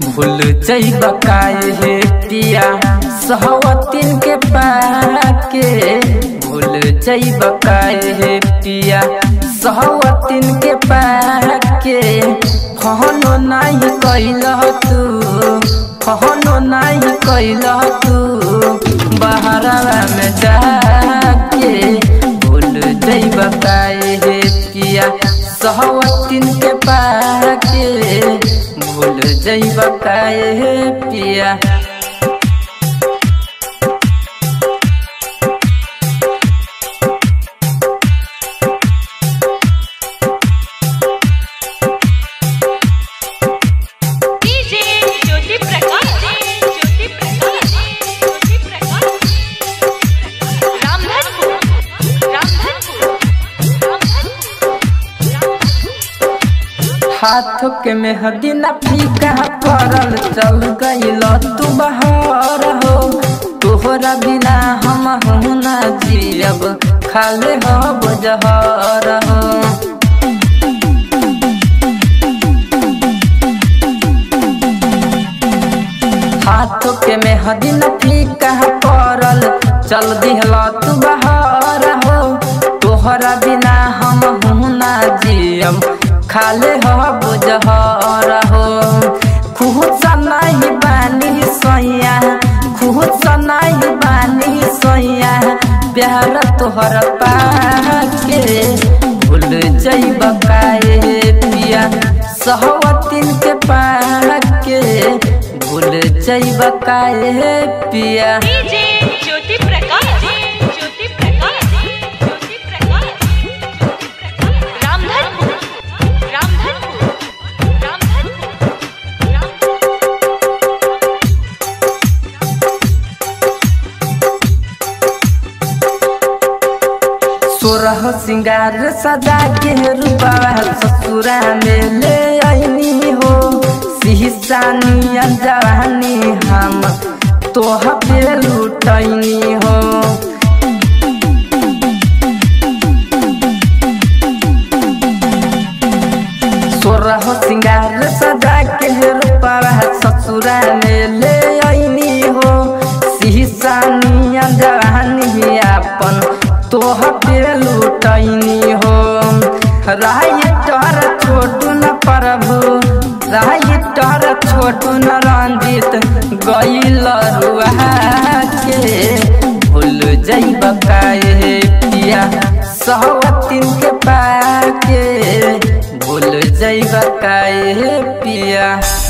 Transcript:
भूल जैब काहे हे पिया सहवतिन के पाके भूल जैब काहे हे पिया सहवतिन के पाके फहनो नाही कैल तू फहनो नाही कैल तू बहरवा में जाके भूल जैब काहे हे पिया सहवतिन के पाके भूल जैब काहे हे पिया डीजे ज्योति प्रकाश ज्योति प्रकाश ज्योति प्रकाश रामधनपुर रामधनपुर रामधनपुर हाथ के मेहदी न फीका करल चल गईल तू बहार हो तोहरा बिना हम हूँ ना जियब खाले हब जहर हो हाथ के मेहदी न फीका करल चल दिहला तू बहार हो तोहरा बिना हम हूँ ना जियब खाले हब जहर हो खुश नहीं बानी सैया खुश नहीं बानी सैया प्यार तोहर पाके भूल जैब काहे पिया सहवतिन के पाके भूल जैब काहे पिया डीजे ज्योति प्रकाश ज्योति प्रकाश ज्योति प्रकाश रामधनपुर रामधनपुर रामधनपुर रामधनपुर सोरह सिंगार सजा के रूपा ससुरा में ले आईनी हो सिहसानी जवानी हम तोह पे लुटैनी हो सोरह सिंगार सजा के रूपा ससुरा में ले आईनी हो सिहसानी जवानी अपन तोह पे लुटैनी हो राइटर छोटू न प्रभु राइटर छोटू न रंजित गईल रुआ के भूल जैब काहे पिया सहवतिन के पाके भूल जैब काहे पिया